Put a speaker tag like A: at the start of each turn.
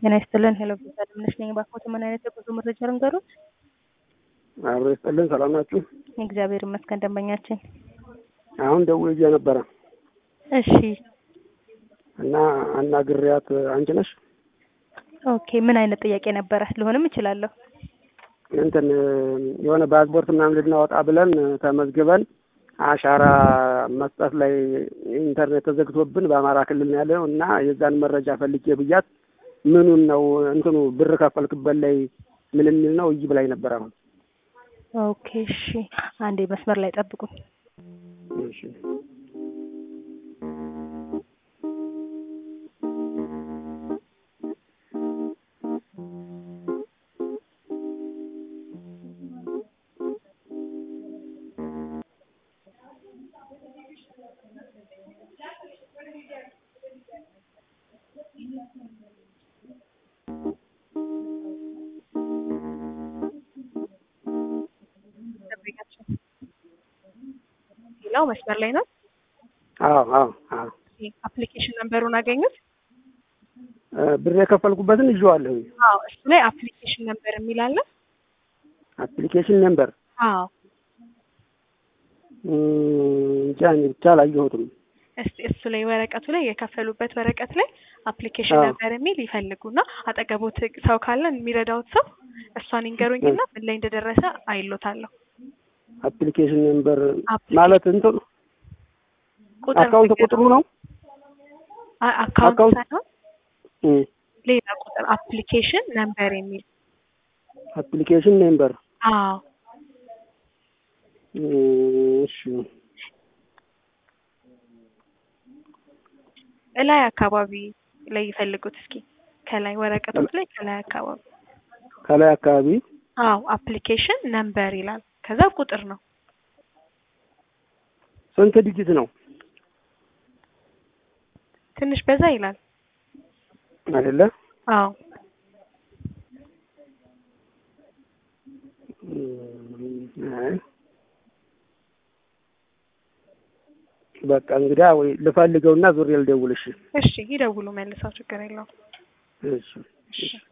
A: ጤና ይስጥልን። ሄሎ ጌታ ድምነሽ ነኝ። ባኮት ምን አይነት የጉዞ መረጃ ልንገሩት?
B: አብሮ ይስጥልን። ሰላም ናችሁ?
A: እግዚአብሔር ይመስገን። ደንበኛችን
B: አሁን ደውዬ ነበረ
A: እሺ፣
B: እና አናግሪያት አንቺ ነሽ?
A: ኦኬ። ምን አይነት ጥያቄ ነበረ? ልሆንም እችላለሁ።
B: እንትን የሆነ ፓስፖርት ምናምን ልናወጣ ብለን ተመዝግበን አሻራ መስጠት ላይ ኢንተርኔት ተዘግቶብን በአማራ ክልል ነው ያለው እና የዛን መረጃ ፈልጌ ብያት ምኑን ነው እንትኑ ብር ከፈልክበት ላይ ምን የሚል ነው እይ ብላኝ ነበር። አሁን
A: ኦኬ፣ እሺ። አንዴ መስመር ላይ ጠብቁኝ።
B: እሺ
A: ሌላው መስመር ላይ ነው።
B: አዎ አዎ አዎ
A: አፕሊኬሽን ነምበሩን አገኙት?
B: ብር የከፈልኩበትን ይዤዋለሁ።
A: አዎ እሱ ላይ አፕሊኬሽን ነምበር የሚል አለ።
B: አፕሊኬሽን ነምበር
A: አዎ
B: እንጃ እኔ ብቻ አላየሁትም።
A: እስቲ እሱ ላይ ወረቀቱ ላይ የከፈሉበት ወረቀት ላይ አፕሊኬሽን
B: አዎ።
A: ነምበር የሚል ይፈልጉና አጠገቦት ሰው ካለ የሚረዳውት ሰው እሷን ይንገሩኝና ምን ላይ እንደደረሰ አይሎታለሁ።
B: አፕሊኬሽን ነምበር
A: አፕሊኬሽን
B: ማለት እንትን
A: ቁጥር
B: አካውንት ቁጥሩ ነው።
A: አ- አካውንት
B: አካውንት-
A: ሳይሆን
B: እም፣
A: ሌላ ቁጥር አፕሊኬሽን ነምበር የሚል
B: አፕሊኬሽን ነምበር
A: አዎ
B: እም፣ እሺ
A: እላይ አካባቢ ላይ ይፈልጉት እስኪ ከላይ ወረቀቶች ላይ ከላይ አካባቢ
B: ከላይ አካባቢ
A: አዎ አፕሊኬሽን ነምበር ይላል ከዛ ቁጥር ነው
B: ስንት ዲጂት ነው
A: ትንሽ በዛ ይላል
B: አይደለ?
A: አዎ
B: እም፣ አይ በቃ እንግዲያ ወይ ልፈልገውና ዙሬ ልደውልሽ።
A: እሺ ይደውሉ መልሰው ችግር የለውም
B: እሺ
A: እሺ